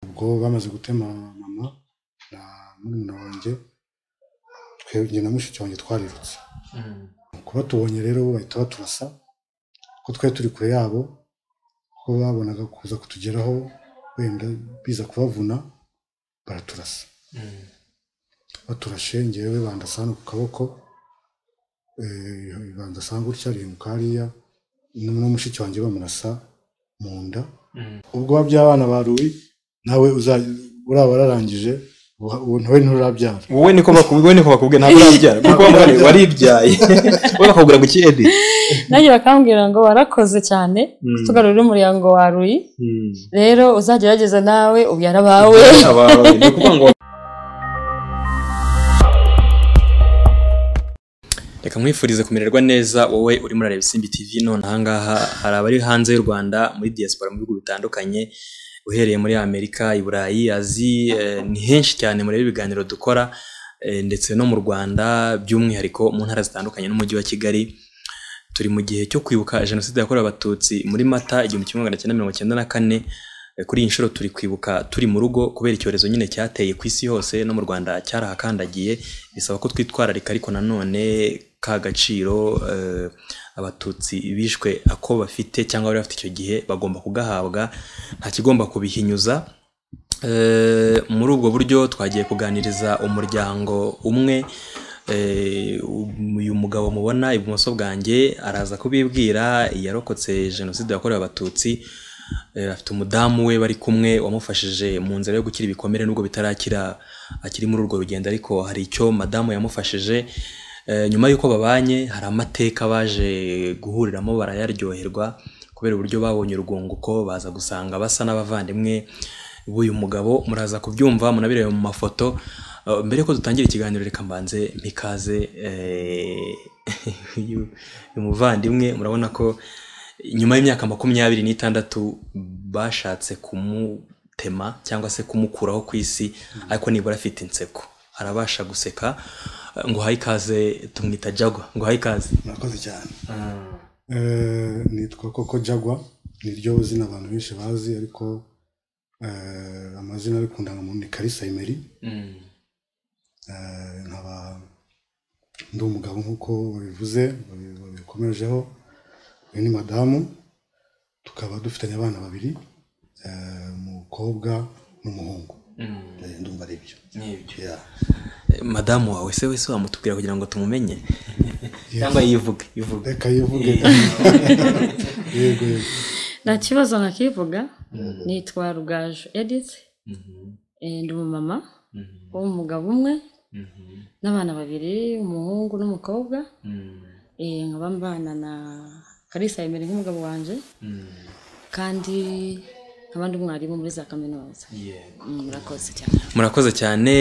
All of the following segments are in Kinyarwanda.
ubwo bamaze gutema mama na murumuna wanjye twebwe na mushiki wanjye twarirutse kuba tubonye rero bo bahita baturasa ko twari turi kure yabo ko babonaga kuza kutugeraho wenda biza kubavuna baraturasa baturashe ngewe bandasa hano ku kaboko eh, bandasa gutya rimuka hariya n'umwe mushiki wanjye bamurasa mu nda ubwoba by'abana baruwi nawe uzajya uraba wararangije uha- ubu ntawe nturabyara wowe niko bakubwiye wowe niko bakubwiye ntabwo urabyara kuko bamubwira ngo waribyaye wowe bakakubwira ngo iki edi nanjye bakambwira ngo warakoze cyane Mm. tugarurire umuryango wa ruyi rero uzagerageza nawe ubyara abawe abawe ni ukuvuga ngo reka mwifurize kumererwa neza wowe urimo urareba isimbi tv none ahangaha hari abari hanze y'u rwanda muri diaspora mu bihugu bitandukanye uhereye muri amerika i burayi aziya eh, ni henshi cyane mureba ibiganiro dukora eh, ndetse no mu rwanda by'umwihariko mu ntara zitandukanye n'umujyi wa kigali turi mu gihe cyo kwibuka jenoside yakorewe abatutsi muri mata igihumbi kimwe magana cyenda mirongo cyenda na kane Eh, kuri iyi nshuro turi kwibuka turi mu rugo kubera icyorezo nyine cyateye ku isi hose no mu rwanda cyarahakandagiye bisaba ko twitwararika ariko nanone ka gaciro eh, abatutsi bishwe ako bafite cyangwa bari bafite icyo gihe bagomba kugahabwa nta kigomba kubihinyuza Eh, muri ubwo buryo twagiye kuganiriza umuryango umwe Eh, uyu mugabo mubona ibumoso bwanjye araza kubibwira yarokotse jenoside yakorewe abatutsi Eh, afite umudamu we bari kumwe wamufashije mu nzira yo gukira ibikomere nubwo bitarakira akiri muri urwo rugendo ariko hari icyo madamu yamufashije Eh, nyuma y'uko babanye hari amateka baje guhuriramo barayaryoherwa kubera uburyo babonye urwunguko baza gusanga basa n'abavandimwe b'uyu mugabo muraza kubyumva munabireba mu mafoto Eh, mbere ko dutangira ikiganiro reka mbanze mikaze eh, uyu- uyu muvandimwe murabona ko nyuma y'imyaka makumyabiri n'itandatu bashatse kumutema cyangwa se kumukuraho ku isi ariko nibura afite inseko arabasha guseka ngo haye ikaze tumwita jagwa ngo haye ikaze murakoze cyane Eh, nitwa koko jagwa niryo zina abantu benshi bazi ariko eh, amazina ari ku ndangamuntu ni karisa imeri Eh, nkaba ndi umugabo nk'uko babivuze babi- babikomerejeho uyu ni madamu tukaba dufitanye abana babiri eh, umukobwa n'umuhungu Eh, ndumva ari ibyo Yeah. Eh, madamu wawe se wese wamutubwira kugira ngo tumumenye cyangwa yivuge yivuge reka yivuge yego yego nta kibazo nkakivuga nitwa rugaju edith eh, ndi umumama w'umugabo umwe n'abana babiri umuhungu n'umukobwa eh, nkaba mbana na karisa yemere nk'umugabo wanjye kandi nkaba ndi umwarimu muri za kaminuza Mm, murakoze cyane murakoze cyane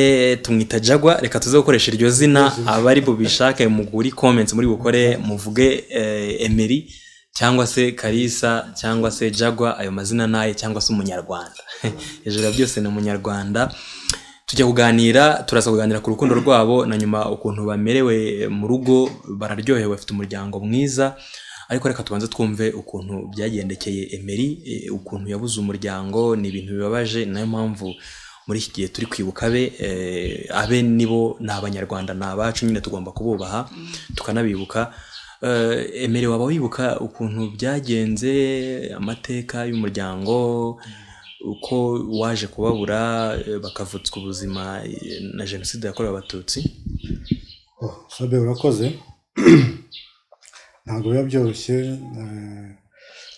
tumwita jagwa reka tuze gukoresha iryo zina abari bubishake muguri comments muri bukore muvuge eh, emeri cyangwa se karisa cyangwa se jagwa ayo mazina naye cyangwa se umunyarwanda hejuru ya byose ni umunyarwanda tujya kuganira turaza kuganira ku rukundo rwabo na nyuma ukuntu bamerewe mu rugo bararyohewe bafite umuryango mwiza ariko reka tubanze twumve ukuntu byagendekeye emeri eh, ukuntu yabuze umuryango ni ibintu bibabaje ni nayo mpamvu muri iki gihe turi kwibuka abe eh, abe nibo ni abanyarwanda ni abacu nyine tugomba kububaha tukanabibuka Eh, emere waba wibuka ukuntu byagenze amateka y'umuryango uko waje kubabura eh, bakavutswa ubuzima eh, na jenoside yakorewe abatutsi Oh, Sabe urakoze ntabwo biba byoroshye eh,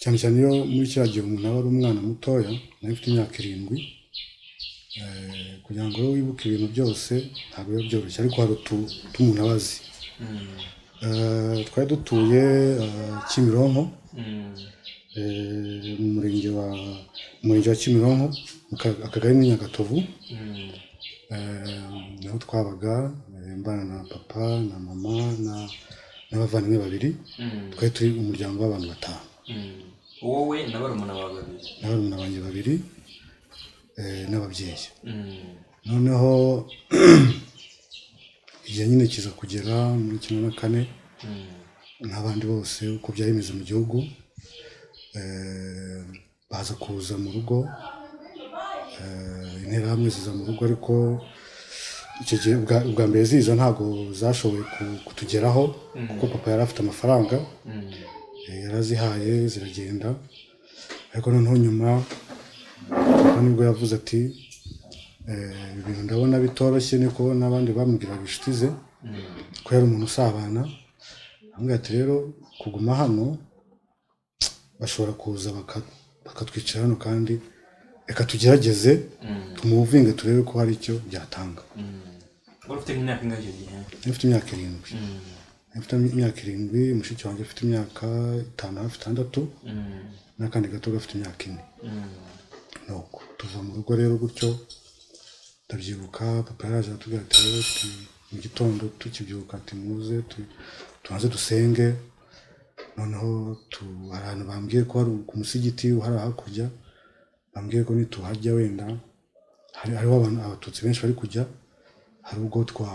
cyane cyane iyo muri kiriya gihe umuntu aba ari umwana mutoya nawe ufite imyaka irindwi eh, kugira ngo rero wibuke ibintu byose ntabwo biba byoroshye ariko hari utu umuntu aba azi Eh, twari dutuye eh, Kimironko eh, mu murenge wa mu murenge wa Kimironko mu ka- akagari ni Nyagatovu Eh, naho twabaga eh, mbana na papa na mama na n'abavandimwe babiri twari turi umuryango w'abantu batanu wowe na barumuna bawe babiri n'abana banjye babiri eh, n'ababyeyi noneho igihe nyine kiza kugera muri kimwe na kane nk'abandi bose uko byari bimeze mu gihugu eh, baza kuza mu rugo eh, interahamwe ziza mu rugo ariko icyo gihe ubwa ubwa mbere ziza ntabwo zashoboye ku- kutugeraho kuko papa yari afite amafaranga Eh, yarazihaye ziragenda ariko noneho nyuma papa nibwo yavuze ati eh, ibi bintu ndabona bitoroshye niko n'abandi bamubwiraga inshuti ze ko yari umuntu usabana amubwira ati rero kuguma hano bashobora kuza baka- bakatwicara hano kandi reka tugerageze tumuvinge turebe ko hari icyo byatanga wari ufite nk'imyaka ingahe icyo gihe afite imyaka irindwi afite imyaka irindwi mushiki wanjye afite imyaka itanu hafi itandatu n'akandi gato gafite imyaka ine nuko tuva mu rugo rero gutyo ndabyibuka papa yaraje aratubwira ati rero tu- mu gitondo tukibyuka ati muze tu- tubanze dusenge noneho tu- hari ahantu bambwiye ko hari ku musigiti uhari hakurya bambwiye ko nituhajya wenda hari- hariho abantu abatutsi benshi bari kujya hari ubwo twa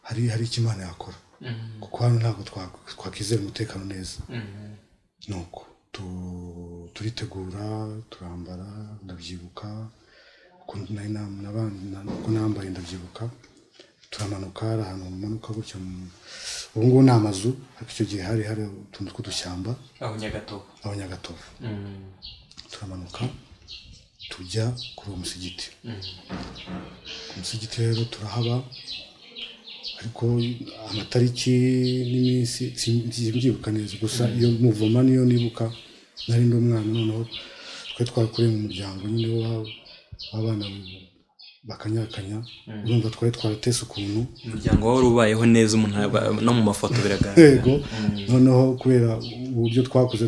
hari hari icyo imana yakora kuko hano ntabwo twa- twakwizera umutekano neza nuko tu- turitegura turambara ndabyibuka ukuntu nari nam- naba- na- uko nambaye ndabyibuka turamanuka hari ahantu manuka gutya mu- ubu ngubu ni amazu ariko icyo gihe hari hari utuntu tw'udushyamba aho nyagatovu aho nyagatovu turamanuka tujya kuri uwo musigiti ku musigiti rero turahaba ariko amatariki n'iminsi sin- simbyibuka neza gusa iyo muvoma niyo nibuka nari ndi umwana noneho twari twakuriye mu muryango nyine w'aba- w'abana bakanyakanya urumva twari twaratese ukuntu umuryango wari ubayeho neza umuntu aba- no mu mafoto biragaragara rwego noneho kubera uburyo twakoze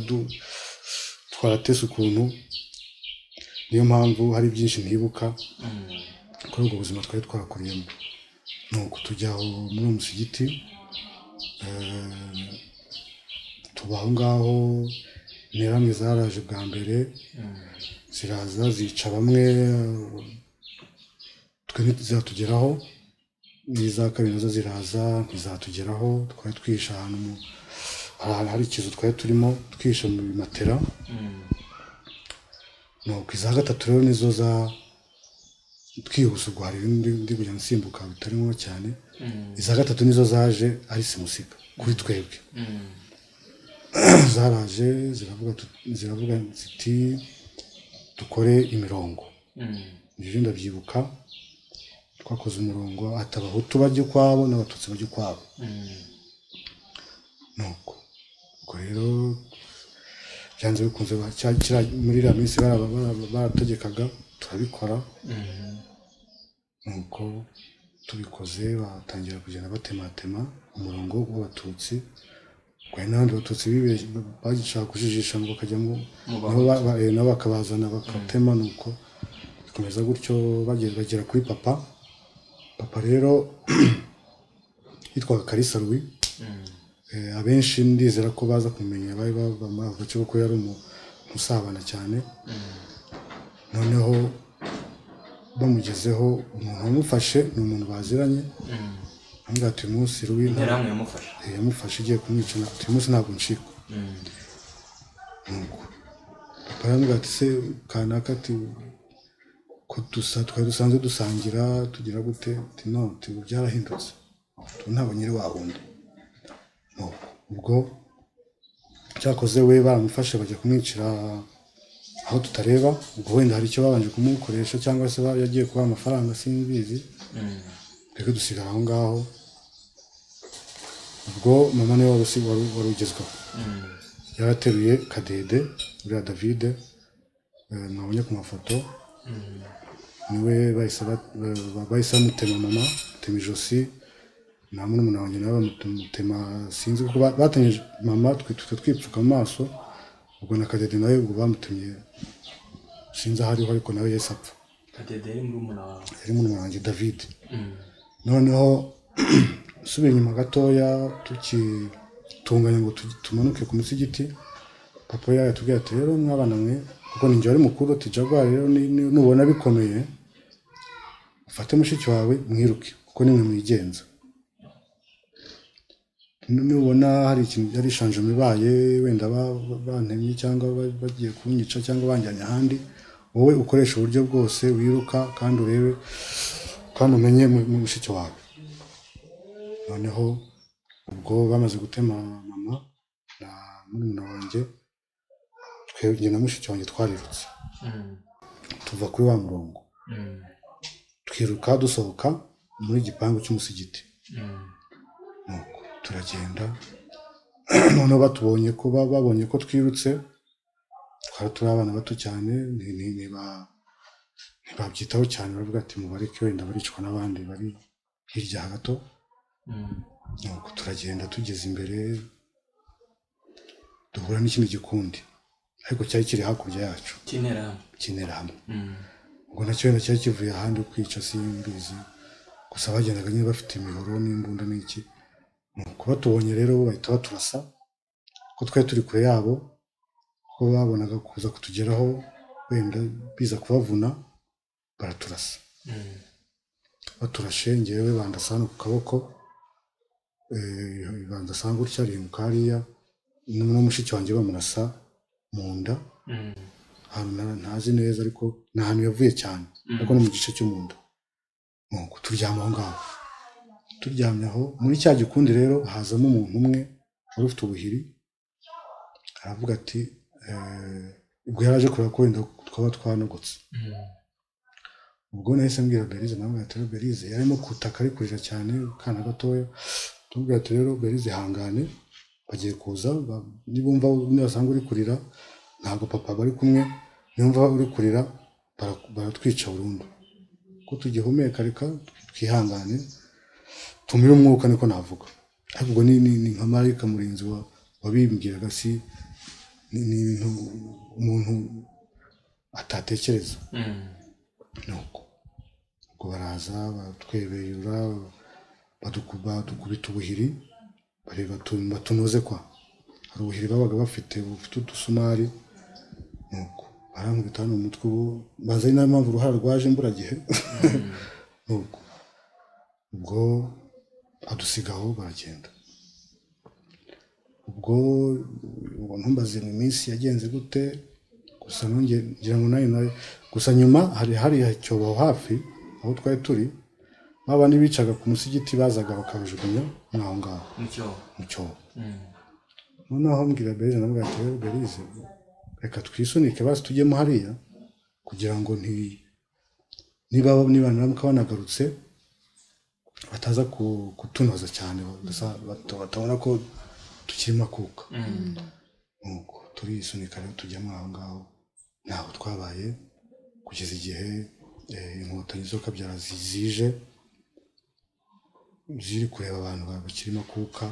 twaratese ukuntu niyo mpamvu hari byinshi ntibuka kuri ubwo buzima twari twakuriyemo ni uko tujya aho muri uwo musigiti eh, tuba aho ngaho interahamwe zaraje bwa mbere ziraza zica bamwe twe ntizatugeraho n'iza kabiri nazo ziraza ntizatugeraho twari twihishe ahantu mu hari ahantu hari ikizu twari turimo twihishe mu bimatera nuko iza gatatu rero nizo za twihuse ubwo hari ibindi ndi kujya nsimbuka bitari ngombwa cyane iza gatatu nizo zaje ari simusiga kuri twebwe zaraje ziravuga tu- ziravuga ziti dukore imirongo ibyo ndabyibuka twakoze umurongo ati abahutu bajya ukwabo n'abatutsi bajya ukwabo nuko ubwo rero byanze bikunze ba- cya- kiriya- muri iriya minsi bara- bara- barategekaga turabikora nuko tubikoze batangira kugenda batematema umurongo w'abatutsi ubwo hari n'abandi batutsi bibeshye bagishaka kujijisha ngo bakajyamo nabo ba- ba- eh, nabo bakabazana bagatema nuko bikomeza gutyo bagera bagera kuri papa papa rero yitwaga karisa Louis Eh, abenshi ndizera ko baza kumenya bari bava muri ako gace kuko yari umu- umusabana cyane noneho bamugezeho umuntu wamufashe ni umuntu baziranye amubwira ati uyu munsi rubi nta- interahamwe yamufasha Eh, yamufashe igiye kumwica na- uyu munsi ntabwo ncikwa Nuko papa aramubwira ati se kanaka ati ko dusa twari dusanzwe dusangira tugira gute ati none byarahindutse tu ntabwo nyiri wa wundi Nuko ubwo cyakoze we baramufashe bajya kumwicira aho tutareba ubwo wenda hari icyo babanje kumukoresha cyangwa se ba- yagiye kubaha amafaranga simbizi twebwe dusigara aho ngaho ubwo mama niwe wari usi- wari wari ugezweho yarateruye kadede uriya davide eh, mwabonye ku mafoto niwe bahise bat- ba- ba- bahise bamutema mama batema ijosi nta murumuna wanjye nawe bamutema sinzi kuko ba- batanyije mama twe twe twipfuka mu maso ubwo na kadede nawe ubwo bamutemye sinzi aho ariho ariko nawe yahise apfa kadede yari muri umuna wawe yari murumuna wanjye david noneho usubiye inyuma gatoya tukitunganya ngo tugi- tumanuke ku munsi y'igiti papa yayo atubwira ati rero mwabana mwe kuko ni njye wari mukuru ati jaguar rero ni- ni- nubona bikomeye ufate mushiki wawe mwiruke kuko nimwe mwigenza Nu- nubona hari ikintu hari ishanjama ibaye wenda ba- ba- bantemye cyangwa ba- bagiye kunyica cyangwa banjyanye ahandi wowe ukoresha uburyo bwose wiruka kandi urebe kandi umenye mu- mu mushiki wawe noneho ubwo bamaze gutema mama na murumuna wanjye twe- njye na mushiki wanjye twarirutse tuva kuri wa murongo twiruka dusohoka muri igipangu cy'umusigiti nuko turagenda noneho batubonye ko ba- babonye ko twirutse twari turi abana bato cyane ni- ni- niba- ntibabyitaho cyane baravuga ati mubareke wenda baricwa n'abandi bari hirya gato nuko turagenda tugeze imbere duhura n'ikindi gikundi ariko cyari kiri hakurya yacu kinera hamwe ubwo nacyo wenda cyari kivuye ahandi kwica simbizi gusa bagendaga nyine bafite imihoro n'imbunda n'iki nuko batubonye rero bo bahita baturasa ko twari turi kure yabo ko babonaga kuza kutugeraho wenda biza kubavuna baraturasa baturashe ngewe bandasa hano ku kaboko eh, bandasa gutya rimuka hariya n'umwe mushiki wanjye bamurasa mu nda ahantu na- ntazi neza ariko ni ahantu yavuye cyane ariko no mu gice cyo mu nda nuko turyama aho ngaho turyamye aho muri cya gikundi rero hazamo umuntu umwe wari ufite ubuhiri aravuga ati eh, ubwo yari aje kureba ko wenda twaba twanogotse ubwo nahise mbwira berize nawe ati rero berize yari arimo kutaka ari kurira cyane akana gatoya tumubwira ati rero berize ihangane bagiye kuza ba- nibumva nibasanga uri kurira ntabwo papa bari kumwe nibumva uri kurira bara- baratwica burundu ko tugihumeka reka twihangane tumire umwuka niko navuga ariko ubwo ni, ni, ni nka marayika murinzi wa- wabimbwiraga si ni, ni ibintu umuntu atatekereza nuko ubwo baraza batwebeyura baduku- badukubita ubuhiri bareba tu- batunoze kwa hari ubuhiri babaga bafite bufite udusumari nuko barankubita hano mu mutwe ubu baza ari nayo mpamvu uruhara rwaje imburagihe nuko ubwo adusigaho baragenda ubwo ubwo ntumbaze mu minsi yagenze gute gusa nongeye ngira ngo nayo nayo gusa nyuma hari hari icyobo aho hafi aho twari turi babandi bicaga ku musigiti bazaga bakabajugunya mwaho ngaho mu cyobo noneho mbwira berize namubwira ati rero berize reka twisunike basi tujyemo hariya kugira ngo nti niba niba naramuka banagarutse bataza ku- kutunoza cyane basa- bata- batabona ko tukirimo akuka nuko turisunika rero tujyamo aho ngaho ntaho twabaye kugeza igihe eh, inkotanyi zo kabyara zi- zije ziri kureba abantu ba- bakirimo akuka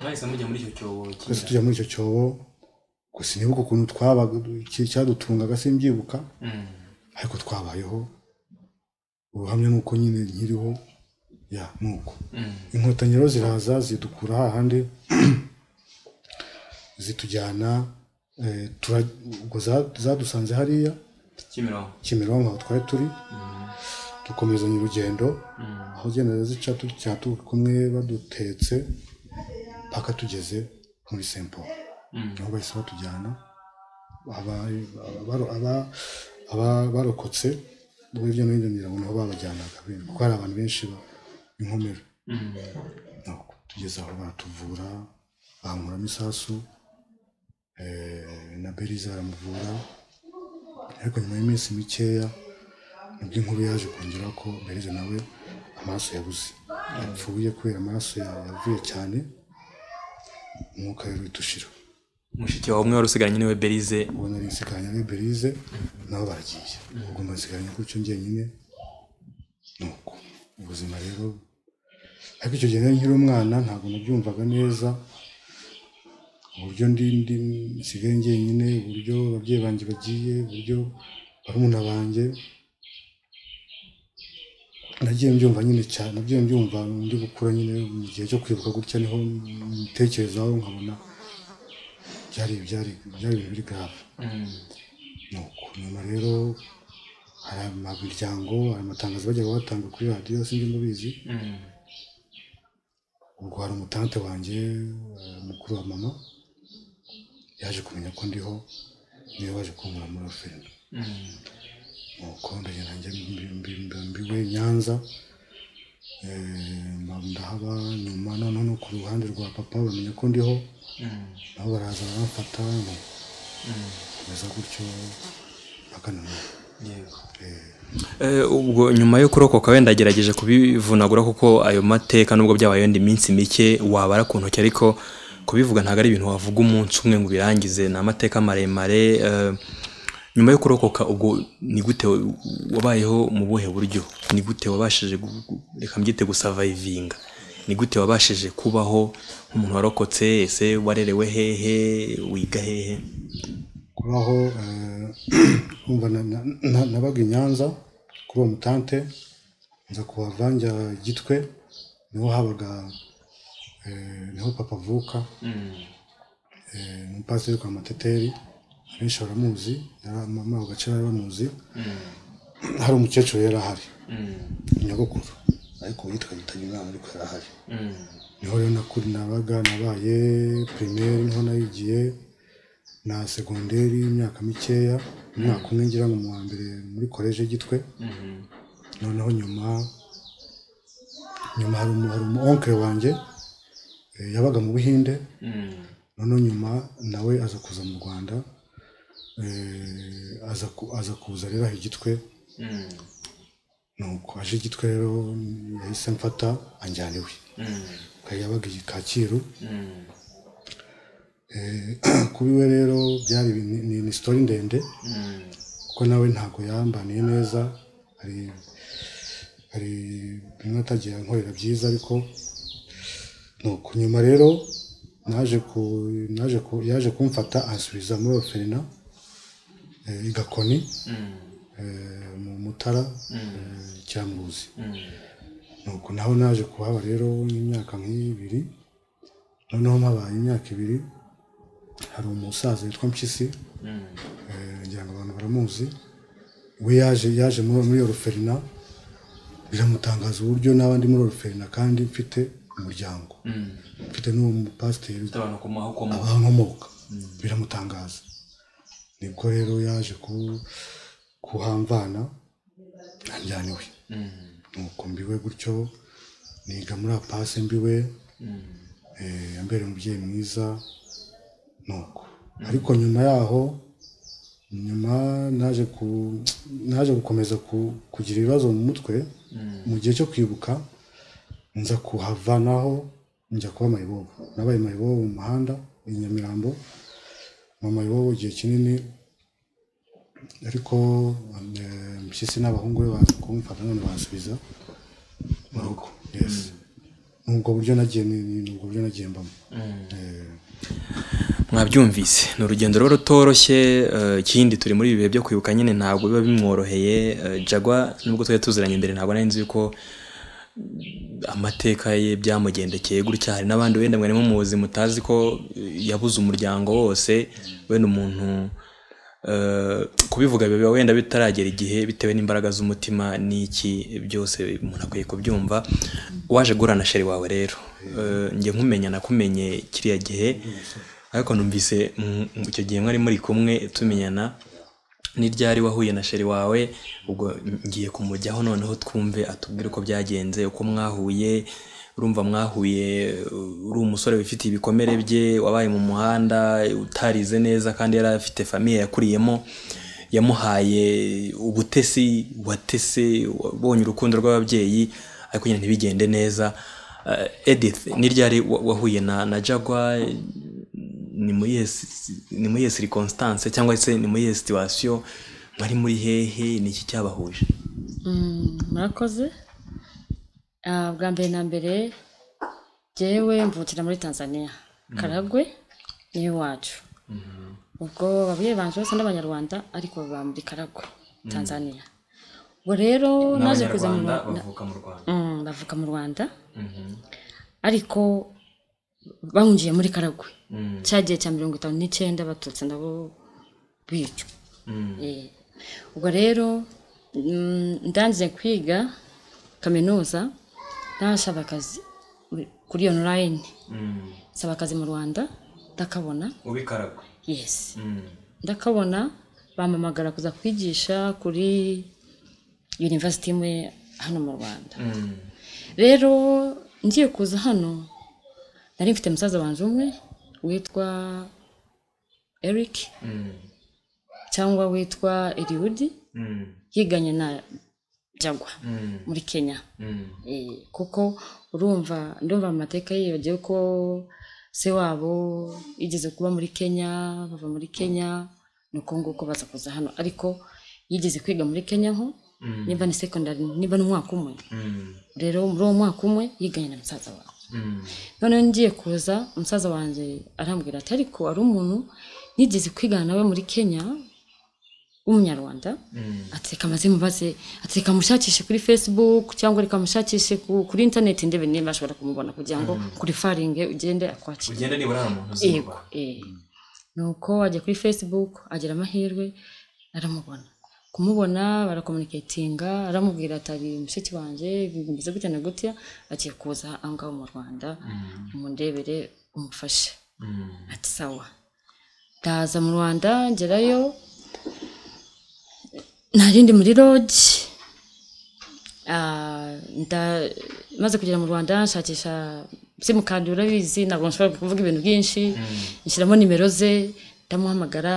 mwahise mujya muri icyo cyobo twese tujya muri icyo cyobo gusa sinibuka ukuntu twabaga iki- cyadutungaga simbyibuka ariko twabayeho ubuhamya ni uko nyine nkiriho ya ni uko inkotanyi rero ziraza zidukura hahandi zitujyana eh, tura- ubwo za- zadusanze hariya kimironko kimironko aho twari turi dukomezanya urugendo aho ugenda zica tujya turi kumwe badutetse mpaka tugeze muri sempo niho bahise batujyana Aba- aba- aba- aba- abarokotse bo hirya no hino ngira ngo niho babajyanaga kuko hari abantu benshi ba- inkomero Nuko tugeze aho baratuvura bankuramo isasu eh, na berize baramuvura ariko nyuma y'iminsi mikeya nibwo inkuru yaje kongera ko berize nawe amaraso yabuze yapfuye kubera amaraso ya- yavuye cyane umwuka wari uhita ushira mushiki wawe umwe wari usigaranye niwe berize ubu nari nsigaranye ari berize nabo baragiye ugomba nsigaranye gutyo njyenyine nuko ubuzima rero ariko icyo gihe nari nkiri umwana ntabwo nabyumvaga neza uburyo ndi ndi nsigaye njyenyine uburyo ababyeyi banjye bagiye uburyo barumuna banjye nagiye mbyumva nyine cyane nagiye mbyumva ndi gukura nyine mu gihe cyo kwibuka gutya niho mbitekerezaho nkabona byari byari byari ibintu biri grave nuko nyuma rero hari imiryango hari amatangazo bajyaga batanga kuri radiyo sinjye mubizi ubwo hari umutante wanjye eh, mukuru wa mama yaje kumenya ko ndiho niwe waje kunkura muri oferi nuko ndagenda njya mbiwe nyanza Eh, mba- ndahaba nyuma noneho no ku ruhande rwa papa bamenya ko ndiho nabo baraza baramfata bameze gutyo bakananura Eh, ubwo nyuma yo kurokoka wenda agerageje kubivunagura kuko ayo mateka nubwo byabaye yenda iminsi mike wabara ku ntoki ariko kubivuga ntabwo ari ibintu wavuga umunsi umwe ngo ubirangize ni amateka maremare eh, nyuma yo kurokoka ubwo ni gute wa- wabayeho mu buhe buryo ni gute wabashije gu- gu- reka mbyite gusavayivinga ni gute wabashije kubaho nk'umuntu warokotse ese warerewe hehe wiga hehe kubaho eh, kumva na- na- na- nabaga i nyanza kuri uwo mutante nza kuhava njya gitwe niho habaga eh, niho papa avuka eh, umupasiteri kwa mateteri abenshi baramuzi yari- mama ako gace bari bamuzi hari umukecuru yari ahari nyogokuru ariko yitwa yitanye umwana ariko yari ahari niho rero nakuri nabaga nabaye pirimeri niho nayigiye na segonderi imyaka mikeya umwaka umwe ngira ngo mu wa mbere muri koleje gitwe noneho nyuma nyuma hari umu hari umu onkere wanjye eh, yabaga mu buhinde noneho nyuma nawe aza kuza mu rwanda eh, aza ku- aza kuza rero aha igitwe nuko aje igitwe rero yahise mfata anjyana iwe Kari yabaga i kacyiru Eh, kuri we rero byari ibintu- ni, ni sitori ndende kuko nawe ntabwo yambaniye neza hari hari bimwe atagiye ankorera byiza ariko nuko nyuma rero naje ku naje ku yaje kumfata ansubiza muri orphelinat eh, i Gakoni eh, mu Mutara eh, Cyambuzi nuko naho naje kuhaba rero imyaka nk'ibiri noneho mpabaye imyaka ibiri hari umusaza witwa mpyisi eh, ngira ngo abantu baramuzi we yaje yaje muri muri oruferina biramutangaza uburyo n'abandi muri oruferina kandi mfite umuryango mfite n'uwo mupasiteri abantu ku maho abankomoka biramutangaza nibwo rero yaje ku kuhamvana anjyana iwe nuko mbiwe gutyo niga muri apase mbiwe eh, ambere umubyeyi mwiza nuko ariko nyuma yaho nyuma naje ku naje gukomeza ku- kugira ibibazo mu mutwe mu gihe cyo kwibuka nza kuhavanaho njya kuba mayibobo nabaye mayibobo mu muhanda i nyamirambo mu mayibobo igihe kinini ariko eh, mpyisi n'abahungu be baza kumfata none bansubiza mu rugo yes ni ubwo buryo nagiye ni ni ubwo buryo nagiye mbamo Eh, mwabyumvise ni urugendo rero rutoroshye eh, ikindi turi muri ibi bihe byo kwibuka nyine ntabwo biba bimworoheye eh, jagwa nubwo twari tuziranye imbere ntabwo nari nzi yuko amateka ye byamugendekeye gutya hari n'abandi wenda mwari mumuzi mutazi ko eh, yabuze umuryango wose wenda umuntu eh, kubivuga biba wenda bitaragera igihe bitewe n'imbaraga z'umutima n'iki byose umuntu akwiye kubyumva waje guhura sheri wawe rero Eh, njye nkumenya nakumenye kiriya gihe ariko numvise mm, mm, icyo gihe mwari muri kumwe tumenyana ni ryari wahuye na sheri wawe ubwo ngiye kumujyaho noneho twumve atubwire uko byagenze uko mwahuye urumva mwahuye uh, uri umusore wifitiye ibikomere bye wabaye mu muhanda utarize neza kandi yari afite famiye yakuriyemo yamuhaye ubutesi watese wabonye urukundo rw'ababyeyi ariko nyine ntibigende neza Uh, edith ni ryari wa- wahuye na na jagwa ni muri iyo si- si- ni muri iyo circonstance cyangwa se ni muri iyo situation mwari muri hehe ni iki cyabahuje Mm, murakoze Ah, bwa mbere na mbere jyewe mvukira muri tanzania karagwe niwe wacu ubwo ababyeyi banje bose n'abanyarwanda ariko baba muri karagwe tanzania ubwo rero naje kuza mu Rwa- na- bavuka mu rwanda Mm, bavuka mu rwanda ariko bahungiye muri karagwe cya gihe cya mirongo itanu n'icyenda baturutse nabo bicwa Eh, ubwo rero mm, ndangije kwiga kaminuza ntashaba akazi muri- kuri online nsaba akazi mu rwanda ndakabona ubikaragwe yes ndakabona bampamagara kuza kwigisha kuri yunivasiti imwe hano mu rwanda rero ngiye kuza hano nari mfite musaza wanjye umwe witwa eric cyangwa witwa eriwudi yiganye na jagwa muri kenya Eh, kuko urumva ndumva mu mateka yibagiwe ko se wabo yigeze kuba muri kenya bava muri kenya ni uko nguko baza kuza hano ariko yigeze kwiga muri kenya nko niba ni secondary niba ni umwaka umwe rero muri uwo mwaka umwe yiganye na musaza wawe noneho ngiye kuza umusaza wanjye arambwira ati ariko hari umuntu nigeze kwigana nawe muri kenya w'umunyarwanda ati reka maze mubaze ati reka mushakishe kuri facebook cyangwa reka mushakishe ku- kuri internet ndebe niba ashobora kumubona kugira ngo kuri faringe ugende akwakire ugenda nibura hari umuntu yego eh. nuko ajya kuri facebook agira amahirwe aramubona kumubona barakomuniketinga aramubwira ati ari mushiki wanjye bimeze gutya na gutya agiye kuza aho ngaho mu rwanda umundebere umufashe ati sawa ndaza mu rwanda ngerayo narindi muri lodge Ah, nda- maze kugera mu rwanda nshakisha simukadi urabizi ntabwo nshobora kuvuga ibintu byinshi nshyiramo nimero ze ndamuhamagara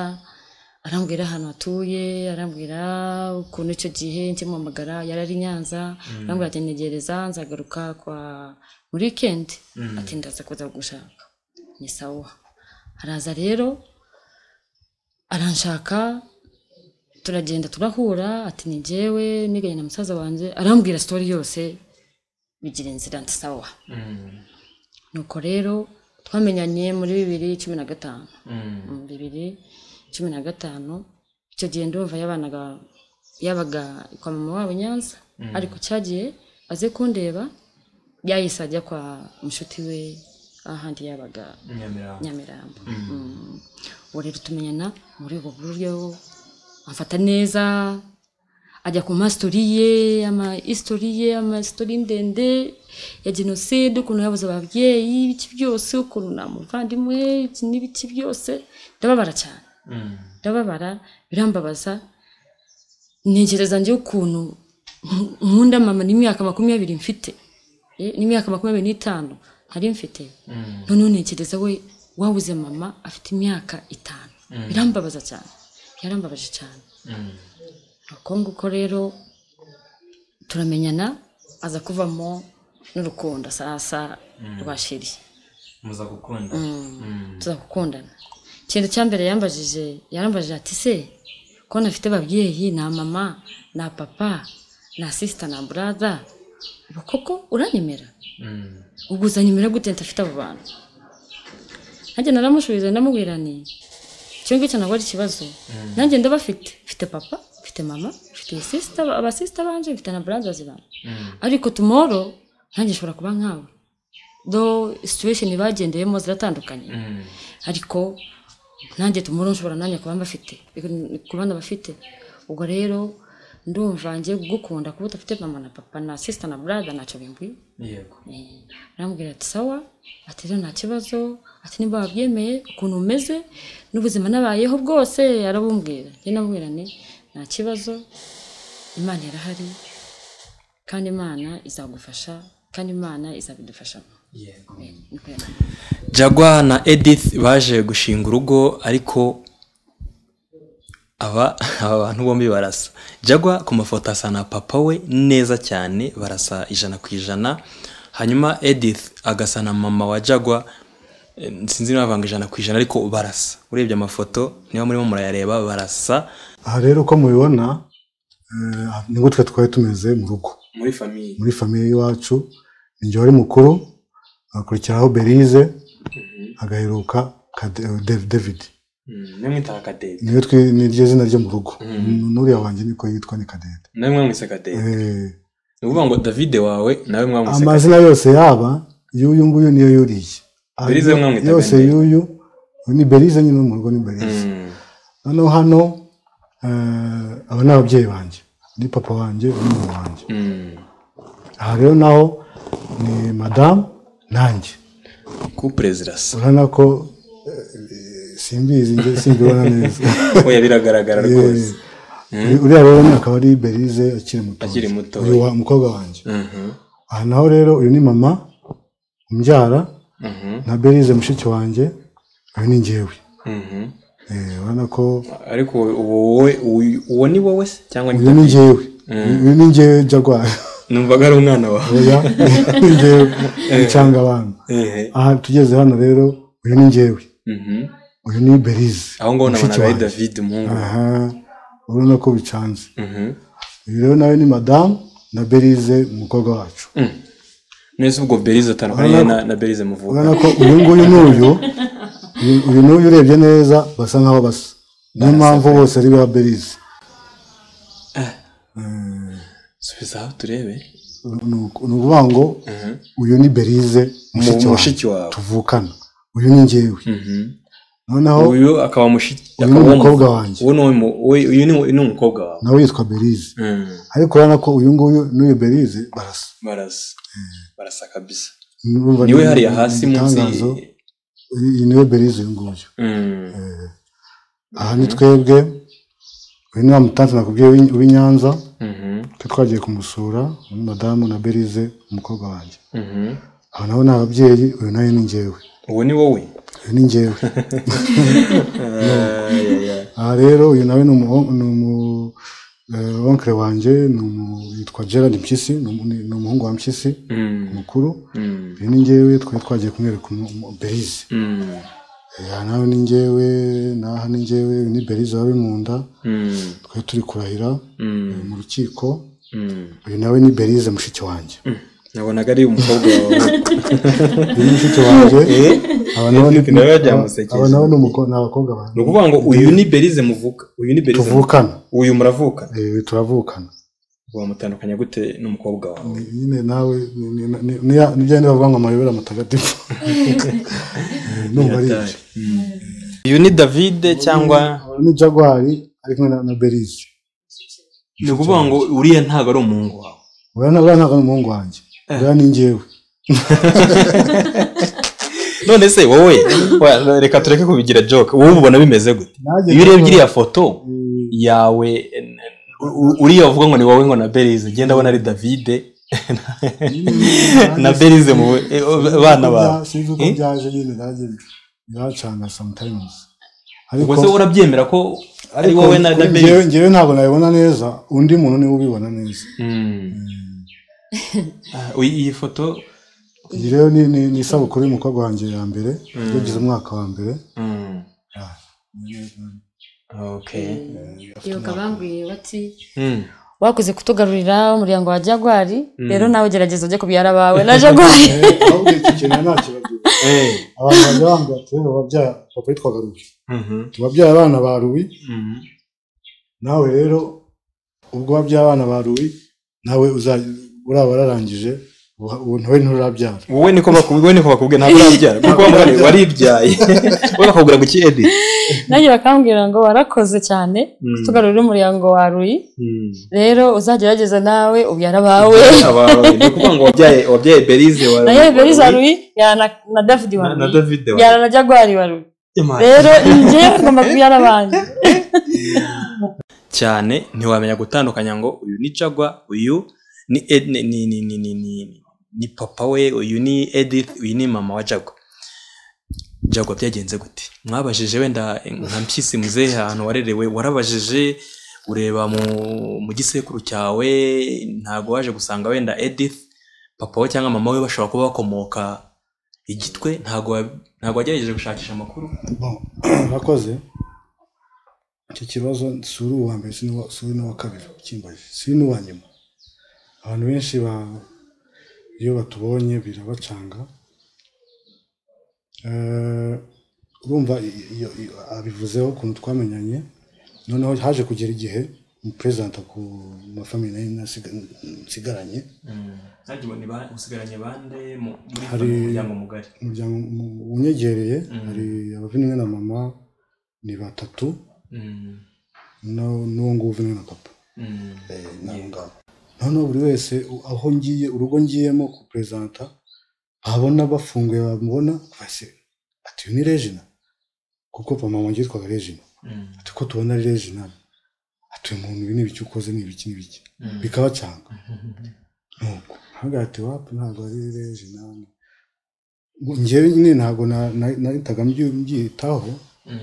arambwira ahantu atuye arambwira ukuntu icyo gihe nkimuhamagara yari ari i nyanza arambwira ati ntegereza nzagaruka kwa muri wikendi ati ndaza kuza gushaka ni sawa haraza rero aranshaka turagenda turahura ati ni njyewe niganye na musaza wanjye arambwira sitori yose bigira inzira nsawa nuko rero twamenyanye muri bibiri cumi na gatanu mu bibiri cumi na gatanu icyo gihe ndumva yabanaga yabaga kwa mama wabo i nyanza ariko cyagiye aze kundeba yahise ajya kwa mushuti we ahandi yabaga Nyamirambo nyamirambo Mm. ubu rero tumenyana muri ubwo buryo amfata neza ajya ku masitori ye amasitori ye amasitori ndende ya jenoside ukuntu yabuze ababyeyi ibiki byose ukuntu nta muvandimwe iki n'ibiki byose ndababara cyane ndababara birambabaza ntekereza njye ukuntu nk- nkunda mama n'imyaka makumyabiri mfite Eh, n'imyaka makumyabiri n'itanu ntari mfite noneho ntekereza we wabuze mama afite imyaka itanu birambabaza cyane byarambabaje cyane uko nguko rero turamenyana aza kuvamo n'urukundo sasa rwa sheri muza gukunda tuzagukundana ikintu cya mbere yambajije yarambajije ati se ko nafite ababyeyi na mama na papa na sisita na buraza ubu koko uranyemera uguza nimero gute ntafite abo bantu nanjye naramushubije ndamubwira nti icyo ngicyo ntabwo ari ikibazo nanjye ndabafite mfite papa mfite mama mfite sisita abasisita banje mfite na burazazi banje ariko tumoro nanjye nshobora kuba nkawe do situation bagendeyemo ziratandukanye ariko nanjye tumura nshobora nanjye kuba mbafite kuba ndabafite ubwo rero ndumva ngiye kugukunda kuba udafite mama na papa na sisita na buraza ntacyo bimbwiye yego Eh, aramubwira ati sawa ati rero nta kibazo ati niba wabyemeye ukuntu umeze n'ubuzima nabayeho bwose arabumbwira njye namubwira ni nta kibazo imana irahari kandi imana izagufasha kandi imana izabidufashamo yego Eh, niko yambwiye. jagwa na edith baje gushinga urugo ariko aba aba bantu bombi barasa jagwa ku mafoto asa na papa we neza cyane barasa ijana ku ijana hanyuma edith agasa na mama wa jagwa Eh, sinzi niba bavanga ijana ku ijana ariko barasa urebye amafoto niba murimo murayareba barasa aha rero uko mubibona eh, ni gutwe twari tumeze mu rugo muri famiye muri famiye y'iwacu ni jya wari mukuru hakurikiraho berize hagaheruka ka De- Dev- david namwe mwita kadede niwe twi- ni ryo zina ryo mu rugo n'uriya wanjye niko yitwa ni kadede nawe mwamwise kadede Eh, ni ukuvuga ngo davide wawe nawe mwamwise kadede amazina yose yaba y'uyu nguyu niyo yuriye Ah, Berize mwamwita yose Berize. y'uyu ni berize nyine wo mu rugo ni berize Mm, noneho hano eh, aba ni ababyeyi banjye ni papa wanjye n'umama wanjye mm. aha rero naho ni madamu nanjye kupure zirasa urabona ko eh, simbizi njye simbibona neza oya biragaragara rwose Eh, uriya rero ni akaba ari berize akiri muto Akiri muto. uyu wa- umukobwa wanjye Mhm, aha naho rero uyu ni mama umbyara mhm, na berize mushiki wanjye uyu ni njyewe mhm. Eh, urabona ko ariko ubu wowe uyu- uwo ni wowe se cyangwa ni uyu ni njyewe uyu ni njyewe jagwari numvaga ari umwana wawe oya ni njyewe mucanga abantu Ehe, aha tugeze hano rero uyu ni njyewe mhm. uyu ni berize aho ngaho nabonaga ari wanjye. david umuhungu aha urabona ko bicanze Mhm. uyu rero nawe ni madamu na berize umukobwa wacu neza ubwo berize atandukanye na na berize muvuga urabona ko uyu nguyu n'uyu uyu- uyu n'uyu urebye neza basa nk'aho basa niyo mpamvu bose ari ba berize subiza aho turebe ni uku- ni ukuvuga ngo uyu ni berize mushiki Mu- wawe mushiki wawe tuvukana uyu ni njyewe Mhm. noneho uyu akaba mushiki uyu ni akaba uwo mu- umukobwa wanjye uwo ni uwo mu- uwo- uyu ni- uyu ni umukobwa wawe nawe yitwa berize Mhm. ariko urabona ko uyu nguyu n'uyu berize barasa barasa barasa kabisa Urumva niwe ni- hariya ni hasi munsi igitangazo. uyu niwe berize uyu nguyu Mhm. aha ni twebwe uyu ni wa mutansi nakubwiye w'i- w'i Nyanza Mhm. twe twagiye kumusura ni madamu na berize umukobwa wanjye Mhm. aha naho ni ababyeyi uyu nawe ni njyewe uwo ni wowe uyu ni njyewe Ayaya. aha rero uyu nawe ni umuho- ni umu eh, onkle wanjye ni umu- yitwa gerard mpyisi ni umu- ni umuhungu wa mpyisi Mhm. mukuru Mhm. uyu ni njyewe twari twagiye kumwereka umu- umu- berize Mhm. aha nawe ni njyewe n'aha ni njyewe uyu ni berize wari mu nda Mhm. twari turi kurahira Mhm. mu rukiko Mhm. uyu nawe ni berize mushiki wanjye nabonaga ari umukobwa wawe uyu ni mushiki wanjye aba nawe ni nawe byamusekeje. aba nawe ni umuko- ni abakobwa banjye ni ukuvuga ngo uyu ni berize muvuka uyu ni berize tuvukana uyu muravuka Eh, turavukana wamutandukanya gute n'umukobwa wawe nyine nawe ni- ni- ni- ni ya- ni bya bindi bavuga ngo amayobera mutagatifu Eh, ndumva ari ibyo uyu ni davide cyangwa Aba ni jagwari ari kumwe na- na berize ni ukuvuga ngo uriya ntabwo ari umuhungu wawe uriya na- uriya ntabwo ari umuhungu wanjye uriya ni njyewe none se wowe wa- reka tureke kubigira joke wowe ubona bimeze gute Nanjye iyo urebye ndabona- iriya foto Eh, yawe n- u- uriya uvuga ngo ni wowe ngo na berize ngenda abona ari davide na berize mu bana bawe sinzi uko Eh? byaje nyine nanjye biracanga sometimes ubwo se urabyemera ko ari wowe na na berize njyewe njyewe ntabwo nabibona neza undi muntu niwe ubibona neza Ah, uyi- iyi foto iyi rero ni ni- ni isabukuru y'umukobwa wanjye ya mbere yagize umwaka wa mbere Mm, Ah, okay ibuka bambwiye bati Mm, wakoze kutugarurira umuryango wa jagwari rero nawe gerageza ujye kubyara abawe na jagwari eh, ahubwo iki kintu nta kibazo eh, abantu bajya bambwira ati rero wabyara papa yitwaga rubi mhm, wabyaye abana ba rubi mhm, nawe rero ubwo wabyaye abana ba rubi nawe uzajya uraba wararangije uha- ubu ntawe nturabyara wowe niko bakubwiye wowe niko bakubwiye ntabwo urabyara kuko wamugane waribyaye wowe bakakubwira guki edi nanjye bakambwira ngo warakoze cyane kutugarurira umuryango wa ruyi rero uzagerageza nawe ubyara abawe abawe ni ukuvuga ngo wabyaye wabyaye berize wa na yewe beriza ruyi yana na davidi wa na- na ruyi davide wa yana na jagwari wa ruyi Imana. rero njyewe ngomba kubyara abandi cyane ntiwamenya gutandukanya ngo uyu ni jagwa uyu ni Ed- ni ni ni ni ni ni- ni papa we uyu ni edith uyu ni mama wa jagwa jagwa byagenze gute mwabajije wenda nka mpyisi muzehe ahantu warerewe warabajije ureba mu mu gisekuru cyawe ntabwo waje gusanga wenda edith papa we cyangwa mama we bashobora kuba bakomoka igitwe ntabwo wa- ntabwo wagerageje gushakisha amakuru Bon, murakoze icyo kibazo si uri uwa mbere si n'uwa- si uri n'uwa kabiri ukimbaye si uri n'uwa nyuma abantu benshi ba- iyo batubonye birabacanga Eh, urumva i- iyo- iyo- abivuzeho ukuntu twamenyanye noneho haje kugera igihe umuperezida ku mafamili nayo nasiga- nsigaranye usigaranye bande Hari- muryango mugari umuryango mu- unyegereye hari abavimwe na mama ni batatu no- n'uwo nguwo uvimwe na papa ntabwo noneho buri wese u- aho ngiye urugo ngiyemo ku perezanta babona bafunguye bamubona bahise ati uyu ni regina kuko mama wanjye yitwaga regina ati uko tubona regina atuye mu bintu n'ibiki ukoze n'ibiki n'ibiki bikabacanga nuko ntabwo ati wapu ntabwo ari regina njyewe nyine ntabwo na- na- nahitaga mbyi- mbyitaho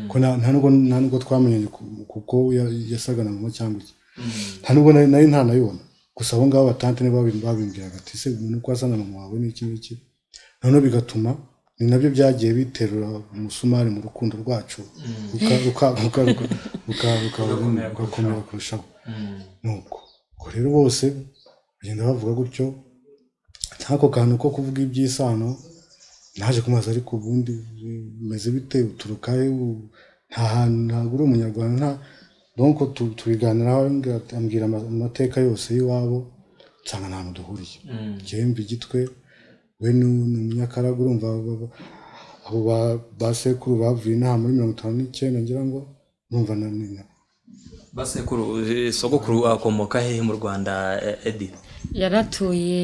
ko na- nta nubwo nta nubwo twamenyanye ku- kuko ya- yasaga na mama cyangwa iki nta nubwo nari nari ntanayibona gusa abo ngabo batante nibo babi- babimbwiraga ati se umuntu uko asa na mama wawe ni iki n'iki noneho bigatuma ni nabyo byagiye biterura umusumari mu rukundo rwacu ruka- ruka- ruka- ruka- ruka- ruka- Rugakomera rugakomera kurushaho nuko ubwo rero bose bagenda bavuga gutyo nk'ako kantu ko kuvuga iby'isano naje kumaza ariko ubundi bimeze bite uturuka he U- nta hantu ntabwo uri umunyarwanda nta donc tu- tubiganiraho ambwira ati- ambwira ama- amateka yose y'iwabo nsanga nta hantu duhuriye njyewe mba igitwe we ni ni umunyakaraga urumva ba- ba- abo ba- ba sekuru bavuye inaha muri mirongo itanu n'icyenda ngira ngo urumva na nina basekuru eh, sogokuru akomoka hehe mu rwanda eh, edi yaratuye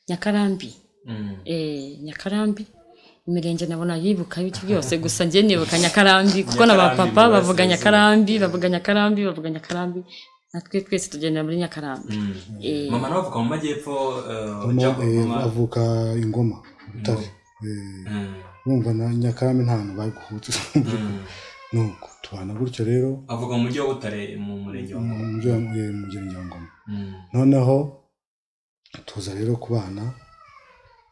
nyakarambi Mm. eh, nyakarambi imirenge nabo nayibuka ibiki byose gusa njye nibuka nyakarambi kuko na ba papa Nyakarambi, bavuga bose. nyakarambi bavuga nyakarambi bavuga nyakarambi natwe twese tugendera muri nyakarambi Eh, mama nawe avuka mu majyepfo eh, mama Jacob, eh, mama- avuka ingoma butare Eh, Mm. urumva na nyakarame nta hantu bari guhutira Mm. nuko tubana gutyo rero avuka mu mujyi wa butare mu murenge wa mu Ngoma. mujyi wa- eh, mu murenge wa ngoma Mm. noneho tuza rero kubana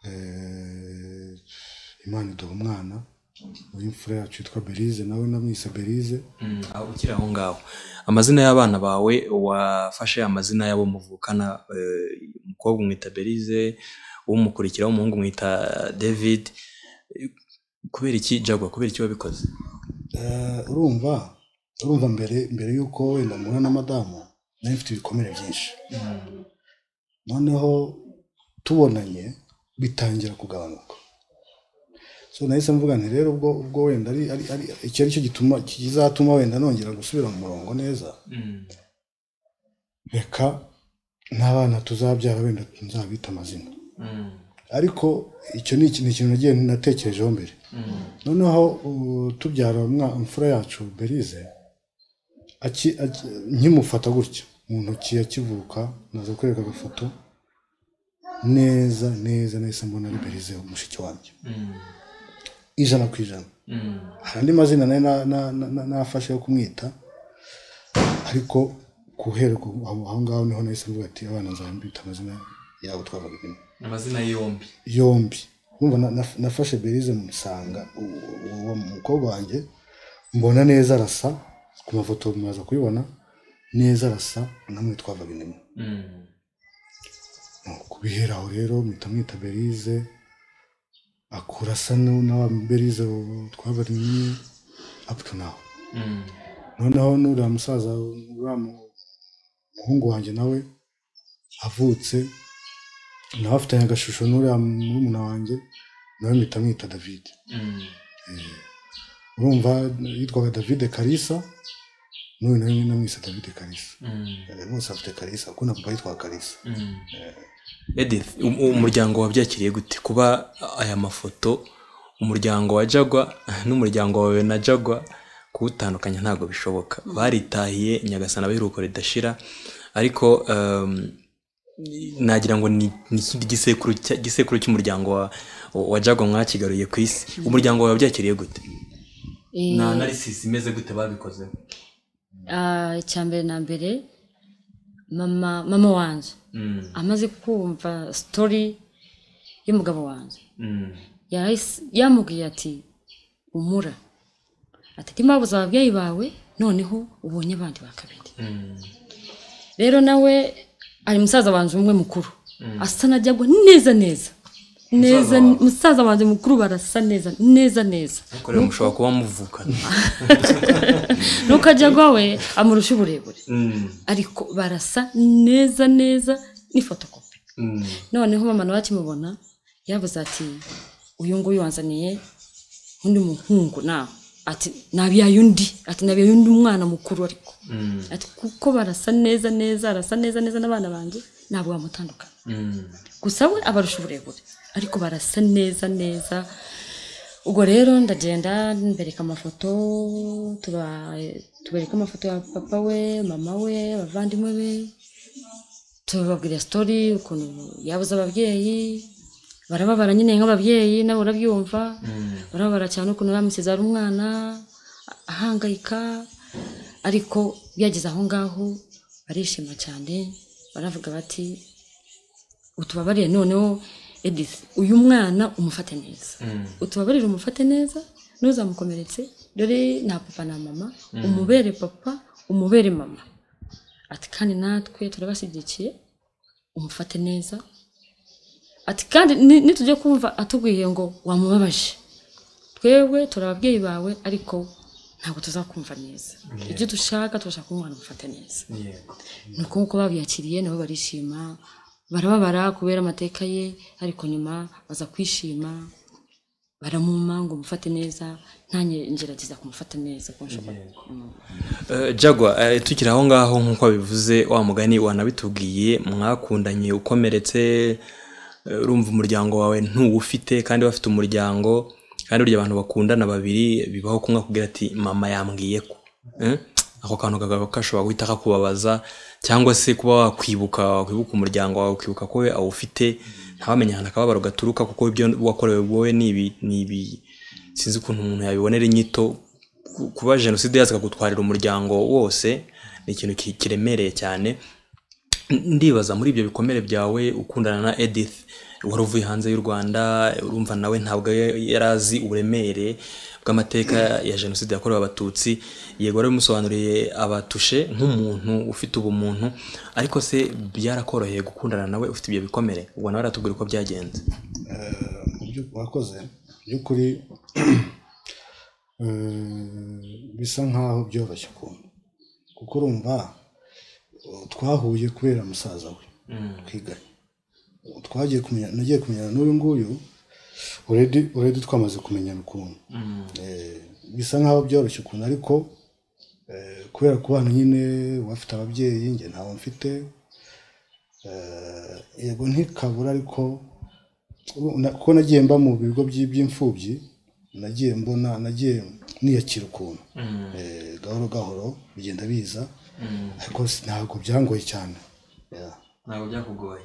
eh, imana iduha umwana w'imfura yacu witwa berize nawe namwise berize Mm, aho ukiri aho ngaho amazina y'abana bawe wafashe amazina y'abo muvukana eh, umukobwa umwita berize umukurikira w'umuhungu umwita david Eh, kubera iki jagwa kubera iki wabikoze Eh, urumva urumva mbere mbere y'uko wenda muhura na madamu nari mfite ibikomere byinshi noneho tubonanye bitangira kugabanuka so nahise mvuga nti rero ubwo ubwo wenda ari ari ari iki ari cyo gituma kizatuma wenda nongera gusubira mu murongo neza Mm. reka n'abana tuzabyara wenda nzabita amazina Mm. ariko icyo ni ikintu ni ikintu nagiye natekerejeho mbere Mm. noneho ubu tubyara umwa- imfura yacu berize aki- aki- nkimufata gutya mu ntoki akivuka naza kwereka agafoto neza neza nahise mbona ari berize mushiki wanjye Mm. ijana ku ijana Mm. hari andi mazina nari na- na- na- na- nafashe yo kumwita ariko guhera ku- aho aho ngaho niho nahise mvuga ati abana nzambita amazina yabo twabaga rimwe amazina yombi yombi Urumva na- na- nafashe berize musanga uwo mukobwa wanjye mbona neza arasa ku mafoto mumaze kuyibona neza arasa namwe twavaga inyuma Mm. kubihera aho rero mpita mwita berize akura asa n'u- na wa berize twabaga inyuma up to now Mm. noneho n'uriya musaza uriya mu- muhungu wanjye nawe avutse nawe afitanye agashusho n'uriya murumuna wanjye nawe mpita mwita david Mm. urumva yitwaga david karisa n'uyu nawe namwise david karisa Mm. Eh, bose afite karisa kuko na papa yitwaga karisa Mm. Edith um- umuryango wabyakiriye gute kuba aya mafoto umuryango wa Jagwa n'umuryango wawe na Jagwa kuwutandukanya ntabwo bishoboka baritahiye nyagasana baheruka ridashira ariko um, nagira ngo ni ni ikindi gisekuru cya- gisekuru cy'umuryango wa, wa Jagwa mwakigaruye ku isi umuryango wawe wabyakiriye gute eh, na narisisi imeze gute babikozeho ah, icya mbere na mbere mama mama wanjye Mm, amaze kumva sitori y'umugabo wanjye mm, yarahise- yamubwiye ati umura ati ntimabuze ababyeyi bawe noneho ubonye abandi ba kabiri mm, rero nawe ari musaza wanjye umwe mukuru asa na jagwa neza neza neza wawe. musaza wanjye mukuru barasa neza neza neza ariko rero mushobora kuba muvukana nuko jagwa we amurusha uburebure Mm, ariko barasa neza neza ni fotokopi mm, noneho mama nawe akimubona yavuze ati uyu nguyu wanzaniye undi muhungu nawe ati nabyaye undi ati nabyaye undi mwana mukuru ariko mm, ati kuko barasa neza neza arasa neza neza n'abana banjye ntabwo bamutandukana mm. gusa we abarusha uburebure ariko barasa neza neza ubwo rero ndagenda mbereka amafoto tuba- tubereka amafoto ya papa we mama we abavandimwe be tubabwira sitori ukuntu yabuze ababyeyi barababara nyine nk'ababyeyi nawe urabyumva barababara cyane ukuntu bamusize ari umwana ahangayika ariko yageze aho ngaho barishima cyane baravuga bati utubabariye noneho edith uyu mwana umufate neza utubabarire umufate neza ntuzamukomeretse dore nta papa na mama umubere papa umubere mama ati kandi natwe turabashyigikiye umufate neza ati kandi ni- nitujya kumva atubwiye ngo wamubabaje twebwe turi ababyeyi bawe ariko ntabwo tuzakumva neza ibyo dushaka turashaka ko umwana umufate neza yego ni uko uko babyakiriye nabo barishima barababara kubera amateka ye ariko nyuma baza kwishima baramuma ngo umufate neza ntange ngerageza kumufata neza ko nshobora Eh, Jagwa eh, tukiri aho ngaho nk'uko bivuze wa mugani wanabitubwiye mwakundanye ukomeretse eh, urumva umuryango wawe ntuwufite kandi bafite umuryango kandi burya abantu bakundana babiri bibaho kumwe akubwira ati mama yambwiye ko Eh? ako kantu kagaba kashobora guhita kakubabaza cyangwa se kuba wakwibuka wakwibuka umuryango wawe ukibuka ko we awufite ntawamenye ahantu akababaro gaturuka kuko ibyo wakorewe wowe ni ibi ni ibi sinzi ukuntu umuntu yabibonera inyito ku- kuba jenoside yaza ikagutwarira umuryango wose ni ikintu ki- kiremereye cyane N- ndibaza muri ibyo bikomere byawe ukundana na edith wari uvuye hanze y'u rwanda urumva nawe ntabwo ya- yari azi uburemere bw'amateka ya jenoside yakorewe abatutsi yego wari umusobanuriye abatushe nk'umuntu ufite ubumuntu ariko se byarakoroheye gukundana nawe ufite ibyo bikomere ubwo nawe aratubwira uko byagenze Eh, mu byo wakoze mu by'ukuri eh, bisa nk'aho byoroshye ukuntu kuko urumva eh, twahuye kubera musaza we twiganye twagiye kumenya nagiye kumenyana n'uyu nguyu uredi uredi twamaze kumenyana ukuntu Eh, bisa nk'aho byoroshye ukuntu ariko eh, kubera ko hano nyine wafite ababyeyi njye ntawe mfite eh, yego ntikabura ariko ubu- na- kuko nagiye mba mu bigo by- by'imfubyi nagiye mbona nagiye niyakira ukuntu Eh, gahoro gahoro bigenda biza ariko si- ntabwo byangoye cyane Yeah. ntabwo byakugoye